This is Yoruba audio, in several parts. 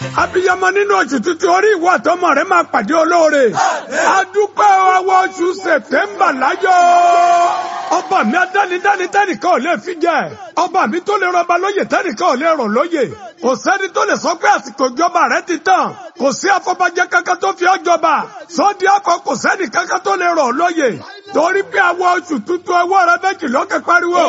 abiyamọ nínú oṣù tuntun orí ìwọ àtọmọ rẹ máa pàdé olóore adúpẹ́ ọwọ́ oṣù sẹ̀tẹ́mbà láyọ̀ ọba mi adánidáni tẹ́nìkan ò lè fi jẹ ọba mi tó lè rọba lóyè tẹ́nìkan ò lè rọ̀ lóyè kò sẹ́ni tó lè sọ pé àsìkò ìjọba rẹ ti tàn kò sí afọbajẹ kankan tó fi ọ́ jọba sọ́ọ́dí akọ kò sẹ́ni kankan tó lè rọ̀ lóyè torí pé àwọn oṣù tuntun ẹwọ́ rẹ méjì lókè pariwo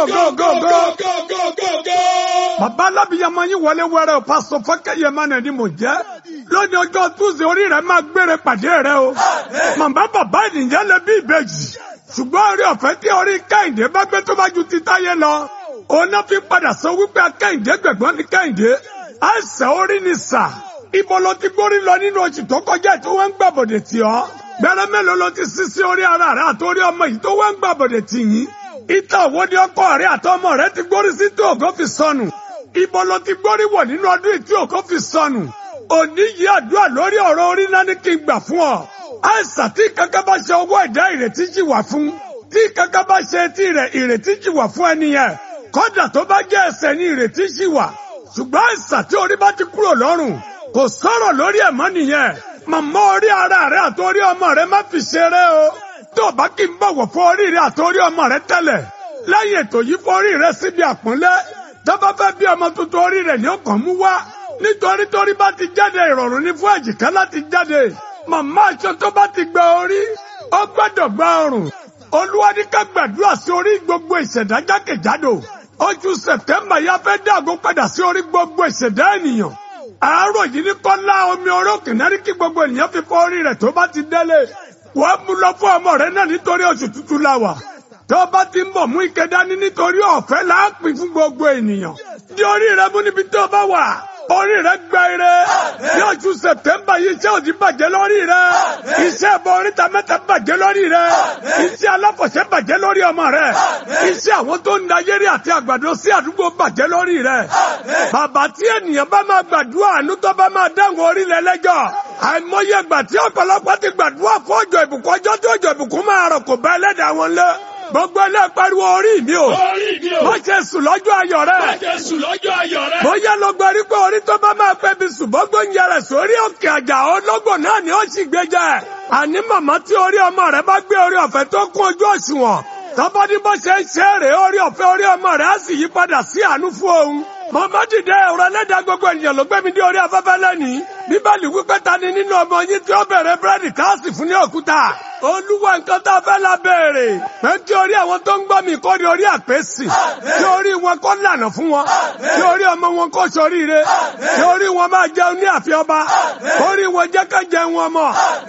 gógógógógógó. bàbá alábìyamọ yín wọlé wẹrẹ o pásọ fọkẹyẹmọ náà ni mò ń jẹ lónìí ọjọ́ túnṣe orí rẹ máa gbére pàdé rẹ o màmá bàbá ènìyàn lè bí ìbejì ṣùgbọ́n orí ọ̀fẹ́ tí orí kẹ́hìndé bá gbé tó bá ju ti táyé lọ òun náà fi padà sọ wípé kẹ́hìndé gbẹ̀gbọ́n ní kẹ́hìndé àìsàn orí ni sà ibo ló ti gbórí lọ nínú oṣù tó kọjá tí wọ́n ń gbàbọ̀dẹ̀ tì ọ́ gbẹrẹ mélòó ló ti sí sí orí ara rẹ àtòrí ọmọ yìí tó wọ́n ń gbàbọ̀dẹ̀ tì yín ìtàn wo ni ọkọ rẹ àtọmọ rẹ ti gbórí sí tí ògo fi sọnù ibo ló ti gbórí wọ̀ nínú ọdún yìí tí ògo fi sọnù òní yìí àdúrà lórí ọ̀rọ̀ orí náà ní kí n gbà fún ọ àìsàn tí kankan bá ṣe ọwọ́ ẹ̀dá ìrètí jì wà fún tí kankan bá ṣe etí rẹ̀ ìrètí jì wà fún ẹni yẹn kọ́dà tó bá jẹ́ ẹsẹ̀ ní ìrètí jì wà ṣùgbọ́n àìsàn tí orí bá ti kúrò lọ́rùn kò sọ̀rọ̀ lórí ẹ̀mọ́ nìyẹn màmá orí ara rẹ àtòrí ọmọ rẹ má fi ṣeré o tó o bá kí n bọ̀wọ̀ fún orí rẹ àtòrí ọmọ rẹ tẹ́lẹ̀ lẹ́yìn ètò yìí fún orí rẹ síbi àpọ́nlé tó bá fẹ́ bí ọmọ tuntun orí rẹ ní ọkàn mú wá nítorí torí bá ti jáde ìrọ̀rùn ní fún èjìká láti jáde màmá aṣọ tó bá ti gba orí ó gbọ́dọ̀ gba ọrùn olúwa ní ká gbàdúrà sí orí gbogbo ìṣẹ̀dá jákèjádò oṣù sẹ̀tẹ́mbà yá fẹ́ dàgbò padà sí orí gbogbo ìṣẹ̀dá ènìyàn àárọ̀ yìí ní kọ́lá omi orókè náà ní kí gbogbo ènìyàn fi fọ orí rẹ̀ tó bá ti délé wọ́n mú lọ fún ọmọ rẹ̀ náà nítorí oṣù tuntun la wà tó bá ti ń bọ̀ mú ike dání nítorí ọ̀fẹ́ là á pín fún gbogbo ènìyàn di orí rẹ̀ mú níbi tó bá wà orí rẹ̀ gba ire ní oṣù sẹ̀tẹ́mbà yìí iṣẹ́ òdì bàjẹ́ lórí rẹ̀ iṣẹ́ ẹ̀bọ oríta mẹ́ta bàjẹ́ lórí rẹ̀ iṣẹ́ aláfọ̀ṣẹ́ bàjẹ́ lórí ọmọ rẹ̀ iṣẹ́ àwọn tó ń da yẹ́rì àti àgbàdo sí àdúgbò bàjẹ́ lórí rẹ̀ bàbá tí ènìyàn bá máa gbàdúrà àánú tó bá máa dáhùn orílẹ̀ lẹ́jọ́ àìmọye ìgbà tí ọ̀pọ̀lọpọ̀ ti gbàdúrà fún ọjọ́ ìbùkún ọjọ́ tí ọjọ́ ìbùkún máa rọ̀ kò bá ẹlẹ́dàá wọn lé gbogbo ilé pariwo orí mi o má ṣe sùn lọ́jọ́ ayọ̀ rẹ bóyá ló gbọ́ rí pé orí tó bá máa pẹ́ bí sùn bọ́gbọ́n ń yẹrẹ sórí òkè àjà ọlọ́gbọ̀n náà ni ó sì gbé jẹ àní màmá tí orí ọmọ rẹ bá gbé orí ọ̀fẹ́ tó kún ojú òṣùwọ̀n tọ́bọ́ ní bó ṣe ń ṣe é rèé orí ọ̀fẹ́ orí ọmọ rẹ á sì yí padà sí àánú fún òun màmá dìde ọ̀rọ̀ ẹlẹ́dàá gbogbo ènìyàn ló gbé mi dé orí afẹ́fẹ́ lẹ́nìí bíbélì wípé ta ni nínú ọmọ yín tí ó bẹ̀rẹ̀ búrẹ́dì káàsì fún ní òkúta olúwa nǹkan tá a fẹ́ la béèrè pé kí orí àwọn tó ń gbọ́ mi kó di orí àpèsì kí orí wọn kó lànà fún wọn kí orí ọmọ wọn kó soríire kí orí wọn máa jẹun ní àfi ọba orí wọn jẹ́ ká jẹun ọmọ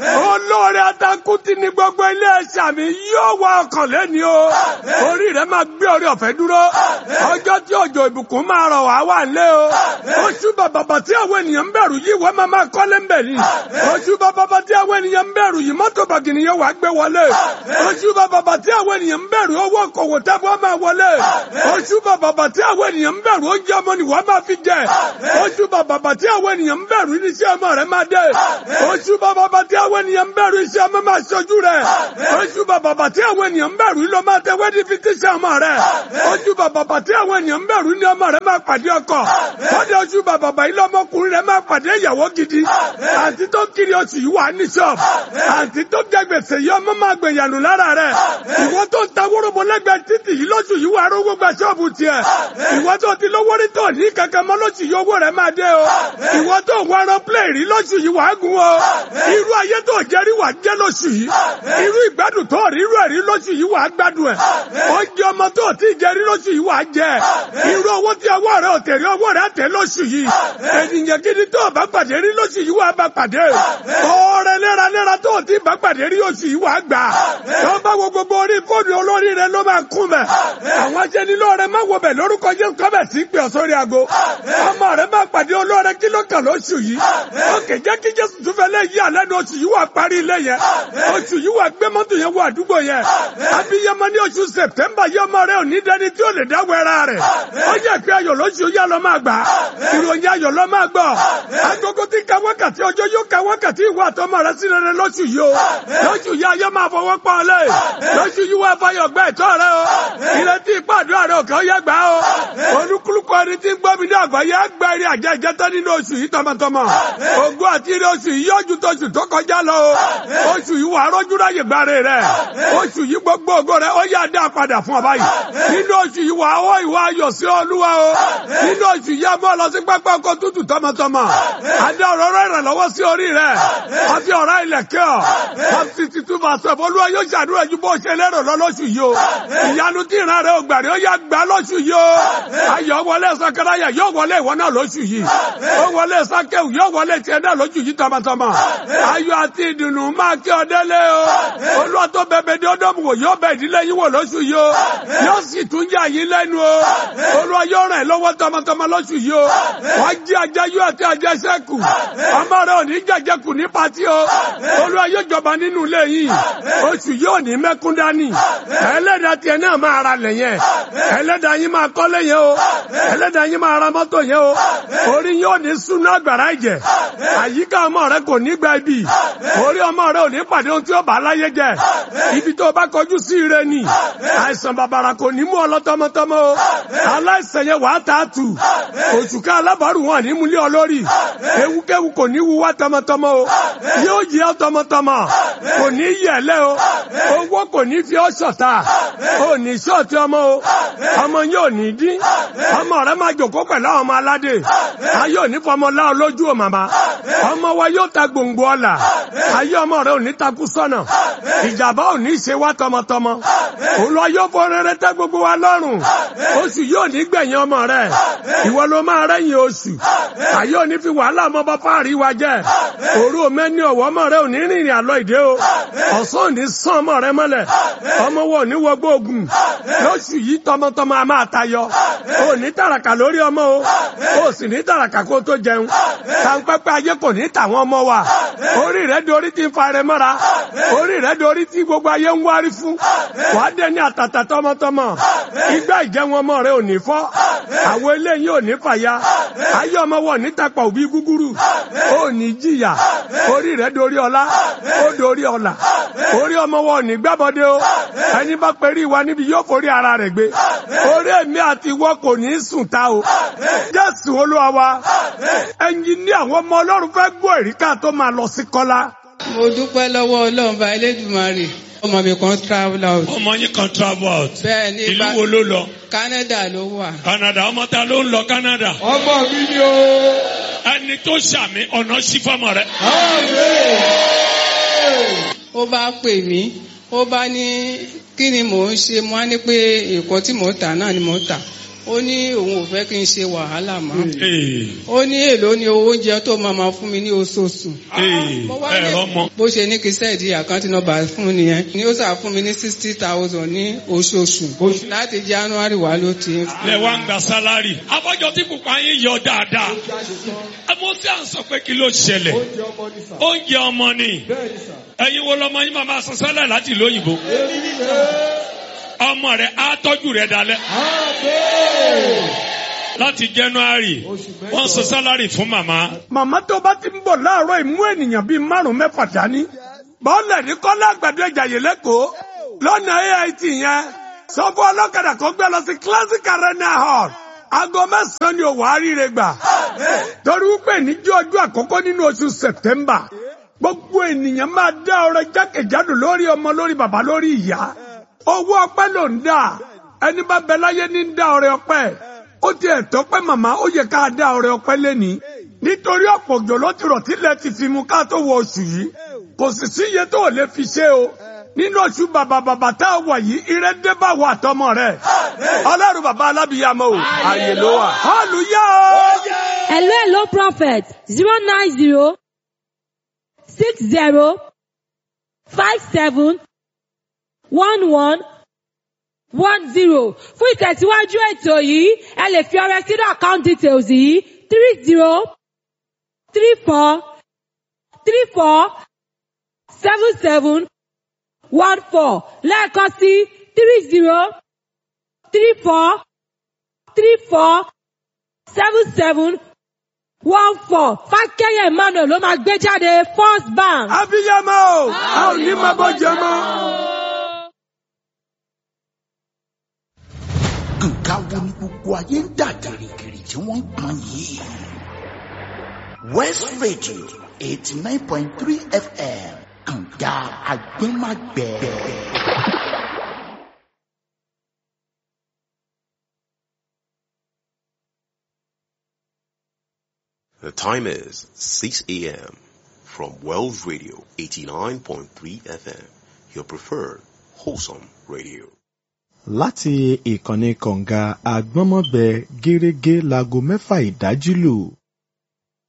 olóore atakuti ní gbogbo ilé ẹ̀ṣà mi yóò wá ọkàn lẹ́ni o orí rẹ máa gbé orí ọ̀fẹ́ dúró ọjọ́ tí òjò ìbùkún máa rọ̀ wá wà lé o oṣù bàbàbà tí àwọn ènìyàn ń bẹ̀rù yìí wọ́n máa máa kọ́lé ń bẹ̀ ni oṣù bàbàbà tí àwọn ènìyàn ń bẹ̀rù yìí mọ́tò bàgìnì yóò wá gbé wọlé oṣù bàbàbà tí àwọn ènìyàn ń bẹ̀rù owó kòwò tábọ̀ máa wọlé oṣù bàbàbà tí àwọn ènìyàn ń bẹ̀rù oúnjẹ ọmọ ni wọ́n máa fi jẹ oṣù bàbàbà tí àwọn ènìyàn ń bẹ̀rù iṣẹ́ ọmọ rẹ̀ máa dé oṣù bàbàbà tí àwọn ènìyàn ń bẹ̀rù iṣẹ́ ọmọ máa ṣojú rẹ̀ oṣù bàbàbà tí àwọn ènìyàn ń bẹ̀rù ló máa tẹ wẹ́dí fi tíṣẹ́ ọmọ rẹ̀ oṣù bàbàbà tí àwọn ènìyàn ń bẹ̀rù ní ọmọ rẹ̀ máa pàdé ọkọ kọ́dé oṣù bàbàbà yìí lọ́mọkùnrin rẹ̀ máa pàdé ìyàwó gidi àǹtí tó kiri oṣù yìí wà ní ṣọ́ọ̀bù àǹtí tó jẹ gbèsè yìí ọmọ máa gbẹ̀yànù lára rẹ̀ ìwọ tó ń ta wórobo lẹ́gbẹ̀ẹ́ títì yìí lóṣù yìí wà rówó gba ṣọ́ọ̀bù tiẹ̀ ìwọ tó ti lówó rí tó ní kankan mọ́ lóṣù yìí owó rẹ̀ máa dé o ìwọ tó ń wárọ plẹ̀ rí lóṣù yìí wà á gun o irú ayé tó jẹ́ rí wà á jẹ́ lóṣù yìí irú ìgbádùn tó rí irú ẹ̀rí lóṣù yìí wà á gbádùn ẹ̀ oúnjẹ ọmọ tó ti jẹ rí lóṣù yìí wà á jẹ irú owó tí ọwọ́ rẹ̀ ò tẹ̀rí ọwọ́ rẹ̀ á tẹ̀ lóṣù yìí ènìyàn gidi tó bá pàdé rí lóṣù yìí wà á bá pàdé ọ̀rẹ́ léraléra tó ti bá pàdé rí oṣù yìí wà á gbà tó bá wo gbogbo orí fóònù olórí rẹ ló máa kún bẹ àwọn aṣẹ́nilọ́ rẹ má wo bẹ̀ lórúkọ jẹ́ kọ́bẹ̀ sí pé ọ̀sọ́rí aago ọmọ rẹ má pàdé olóore kí ló kàn lóṣù yìí òkè jẹ́ kí jésù tún fẹ́ lé yí àlẹ́nu oṣù yìí wà parí ilé yẹn oṣù yìí wà gbé mọ́tò yẹn wọ àdúgbò yẹn abiyamọ ní oṣù sẹ̀tẹ́mbà yìí ọmọ rẹ ò ní dẹni tí ó lè dáwọ́ ẹra rẹ̀ ó jẹ́ pé ayọ̀ lóṣù yá lọ máa gbà ìròyìn ayọ̀ lọ máa gbọ́ agogo tí ka wákàtí ọjọ́ yóò ka wákàtí ìwà àtọmọ rẹ sí rere lóṣù yìí o lóṣù lóṣù yìí ayé máa fọwọ́ pọ́n lé lóṣù yìí wá fọyọ̀ gbẹ́ ìtọ́ rẹ o ìrètí ìpàdúrà rẹ òkè ó yẹ gbà o olúkúlùkù ẹni tí ń gbọ́ mi ní àgbáyé gbẹ eré àjẹ ìjẹtọ́ nínú oṣù yìí tọmọtọmọ ògùn àti eré oṣù yìí yóò ju tóṣù tó kọjá lọ o oṣù yìí wà rọ́jú ráyè gbáre rẹ oṣù yìí gbogbo ògo rẹ ó yá dá padà fún ọ báyìí nínú oṣù yìí wà á wọ ìwà ayọ̀ sí olúwa o nínú oṣù yìí a mọ́ lọ sí pápá ọkọ̀ tútù tọmọtọmọ adé ọ̀rọ̀ rẹ̀ rẹ̀ lọ́wọ́ sí orí rẹ̀ àti ọ̀rá ilẹ̀kẹ́ ọ̀ àti títú bàṣẹ olúwa yóò ṣàdúrà ju bó ṣe lérò lọ lóṣù yìí o ìyanu tí ìran rẹ̀ ò gbàrí ó yá gbà lóṣù yìí o ayọ̀ wọlé sakaraya yóò wọlé ìwọ náà lóṣù yìí ó wọlé sakewu yóò wọlé tiẹ̀ náà lóṣù yìí tọmọtọmọ ayọ̀ àti ìdùnnú máa kí ọ délé o olúwa tó bẹ̀bẹ̀ dé ọdọ́mù wò yóò bẹ ìdílé yín wò lóṣù yìí o yóò sì tún yà yín lẹ́nu o olúwa yóò ràn ẹ́ lọ́wọ́ tọmọtọmọ lóṣù yìí o wọ́n jí ajayú àti ajẹsẹ́kù ọmọ rẹ ò ní jẹjẹkù ní pati o olúwa yóò jọba nínú ilé yìí oṣù yóò ní mẹ́kún dání ẹlẹ́dàá tiẹ̀ náà máa ra lẹ̀ yẹn ẹlẹ́dàá yín máa kọ́lé yẹn o ẹlẹ́dàá yín máa ra mọ́tò yẹn o orí yóò ní súná àgbàrá ìjẹ àyíká ọmọ rẹ kò ní gba ibi orí ọmọ rẹ ò ní pàdé ohun tí ó bá láyé jẹ ibi tó bá kọjú sí ire ni àìsàn bàbàrà kò ní mú ọ lọ́tọ́mọtọ́mọ o aláìsàn yẹn wàá tà á tù oṣù ká alábàárù wọn ní múlẹ̀ ọlọ́rì ewúkéwu kò ní wúwá tọmọtọmọ o yóò yẹ ọ tọmọtọmọ kò ní yẹlẹ o owó kò ní fi ọ ṣọ̀tá o ní ṣọ́ọ̀tì ọmọ o ọmọ yóò ní dín ọmọ rẹ máa jòkó pẹ̀lú àwọn ọmọ aládé ayé òní fọmọ láọ lójú o màmá ọmọ wa yóò ta gbòǹgbò ọ̀la ayé ọmọ rẹ òní takú sọ́nà ìjàmbá òní ṣe wá tọmọtọmọ òun lọ yóò fọ rere tẹ gbogbo wa lọ́rùn oṣù yóò ní gbẹ̀yìn ọmọ rẹ ìwọ ló máa rẹ́yìn oṣù ayé òní fi wàhálà ọmọ bá fáàrí wa jẹ òru mẹ́ni ọ̀wọ́ ọmọ rẹ òní rìnrìn àlọ́ ìdè o ọ̀sán òní sán ọmọ rẹ mọ́lẹ̀ ọmọ wo òní wọgbó ogun lóṣù yìí tọmọtọmọ a máa tayọ òní tàràkà lórí ọmọ o ó sì ní tàràkà kó tó jẹun tàǹpẹ́pẹ́ ayé kò ní tàwọn ọmọ wa orí rẹ dorí ti ń fa rẹ mọ́ra orí rẹ dorí tí gbogbo ayé ń wárí fún wàá dé ní àtàtà tọmọtọmọ igbá ìjẹun ọmọ rẹ ò ní fọ́ àwọn eléyìí ò ní fàya ayé ọmọ wọ ní tapà òbí gúgúrú ó ní jìyà orí rẹ dorí ọlá ó dorí ọlà orí ọmọ wọ ní gbábọdé o ẹni bá perí wa níbi yóò forí ara rẹ gbé orí èmi àti ìwọ kò ní sùn ta o jésù olúwa wa ẹyin ní àwọn ọmọ ọlọ́run fẹ́ gbọ́ èríkà tó máa lọ sí kọ́lá. mo dúpẹ́ lọ́wọ́ ọlọ́run bá elédùnmarè ọmọ mi kan travel out. ọmọ yín kan travel out. bẹ́ẹ̀ ni ìlú wo ló lọ. Canada ló wà. Canada ọmọ ta ló ń lọ Canada. ọmọ mi ni o. ẹni tó ṣàmì ọ̀nà sí fọmọ rẹ. ó bá pè mí ó bá ní kí ni mò ń ṣe mo á ní pé èkó tí mò ń tà náà ni mò ń tà ó ní òun ò fẹ́ kí n ṣe wàhálà mọ́ ó ní èló ni owó oúnjẹ tó máa ma fún mi ní oṣooṣù Mo wá ní- ẹ̀rọ mọ. bó ṣe ní kí sẹ́ẹ̀dì àkáǹtì nọ́mbà fún nìyẹn ni ó sà fún mi ní sixty thousand ní oṣooṣù láti January wá ló ti ń fún lẹ wá ń gba sálárì. abọ́jọ tí pupa yín yọ dáadáa. àmọ́ tí à ń sọ pé kí ló ṣẹlẹ̀. oúnjẹ ọmọ ní sà. oúnjẹ ọmọ ni. bẹ́ẹ̀ ni sà. ẹ̀yin wo lọmọ yín máa máa san sálárì láti ìlú òyìnbó. èmi ni sà. ọmọ rẹ á tọ́jú rẹ dalẹ̀. àbẹ́. láti January Oṣù mẹ́jọ. wọ́n san sálárì fún màmá. màmá tó bá ti ń bọ̀ láàárọ̀ ìmú ènìyàn bíi márùn mẹ́fà dání bọ́ọ̀lẹ̀ ní kọ́lá àgbàdo ìjàyè lẹ́kọ̀ọ́ lọ́nà AIT yẹn sọ fún ọlọ́kadà kó gbé lọ sí classic arena hall aago mẹ́sàn-án ni òwò àríire gbà torí wípé níjọ́ ọjọ́ àkọ́kọ́ nínú oṣù September gbogbo ènìyàn máa dá ọrẹ jákèjádò lórí ọmọ lórí bàbá lórí ìyá owó ọpẹ́ ló ń dà ẹni bá bẹ láyé ní ń dá ọrẹ ọpẹ́ ó ti ẹ̀tọ́ pé màmá ó yẹ ká dá ọrẹ ọpẹ́ lẹ́ni nítorí ọ̀pọ̀ òjò ló ti rọ̀ tílẹ̀ ti fi mu ká tó wọ oṣù yìí kò sì sí iye tó ò lè fi ṣe o nínú oṣù bàbà bàbà tá a wà yìí ire dé bá wà tọmọ rẹ ọlọ́run bàbá alábìyàmọ o àyè ló wà. hallelujah o. Hello, hello, prophet. Zero nine zero six zero five seven one one one zero. Fún ìtẹ̀síwájú ètò yìí, ẹ lè fi ọrẹ sínú account details yìí three zero three four three four seven seven one four lẹ́ẹ̀kan sí three zero three four three four seven seven one four fákẹ́yẹ̀ emmanuel ló máa gbé jáde first bank. abiyamọ o a ò ní máa bọ́ jẹ mọ́. nǹkan wo ni gbogbo ayé ń dà gìrìgìrì tí wọ́n ń pọn yìí. west radio eighty nine point three fm kànga agbẹ́magbẹ́. The time is 6 a.m. from Wells Radio 89.3 FM, your preferred wholesome radio. láti ìkànnì kọ̀ǹga àgbọ́nmọ́bẹ gẹ́rẹ́gẹ́ láago mẹ́fà ìdájí lù